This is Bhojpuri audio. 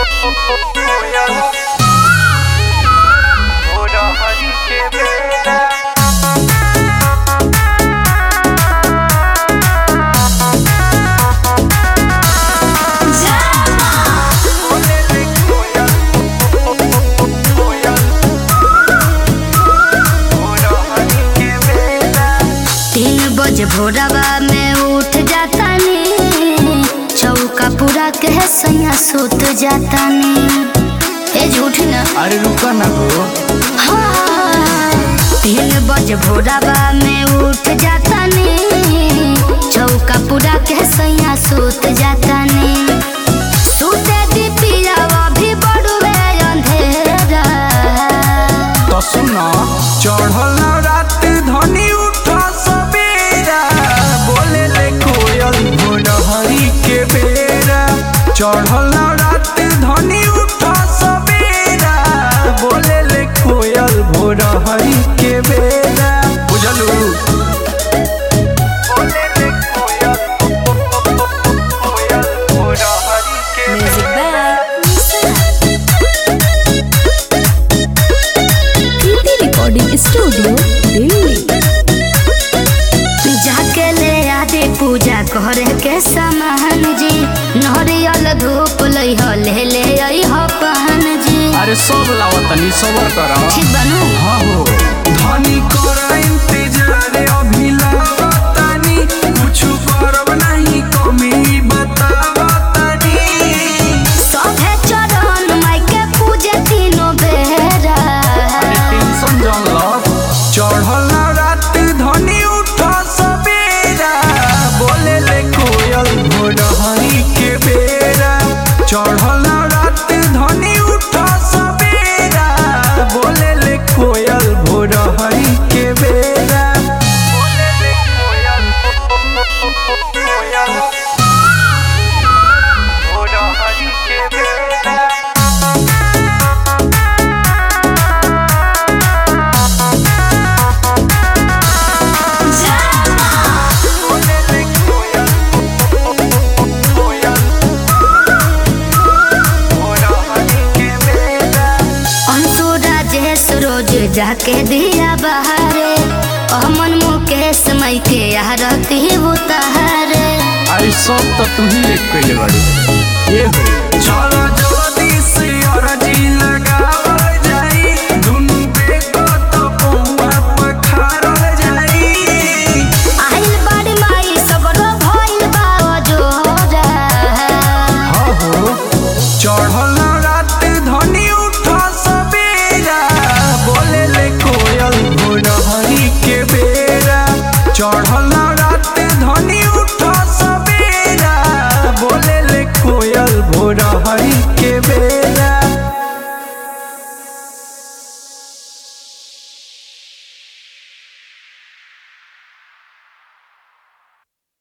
तीन बजे भोरवा में उठ जातानी चौका पूरा के सैया सुत जातानी ए झूठ ना अरे रुका ना हो हाँ। तीन बजे भोरवा में उठ जातानी चौका पूरा के सैया सुत जातानी सुते दी पियावा भी बड़ुए अंधेरा तो सुनो चढ़ल रात धनी उठ सबेरा बोले ले कोयल भोरहरी के बेरा चढ़ल रात धनी उठ सबेरा बोले ले कोयल भोरहरी के बेरा बुझलू बोले ले कोयल कोयल भोरहरी के music by Kriti recording studio Delhi जाके ले आदे पूजा करे के सामान जी नरियल धूप लई हो ले ले आई हो पहन जी अरे सब लावतनी सबर करा ठीक बनू हाँ हो धनी कर इंतजार अभी लावतानी कुछ करब नहीं कमी बतावतानी सभे चरण माई के पूजे तीनों बेरा अरे टेंशन जन लो चढ़ल रात धनी उठ सबेरा बोले ले कोयल भोरहरी के बेरा चढ़ल रात धनी उठ सबेरा बोले ले कोयल भोरहरी के बेरा बोले ले कोयल कोयल भोरहरी के बेरा बोले ले कोयल कोयल भोरहरी के बेरा अंसुरा जे रोज जाके दिया बहारे अमन मुकेश मई के आरती उतारे अरे सब तो तू ही लेट कैले बाड़ी ये हो चल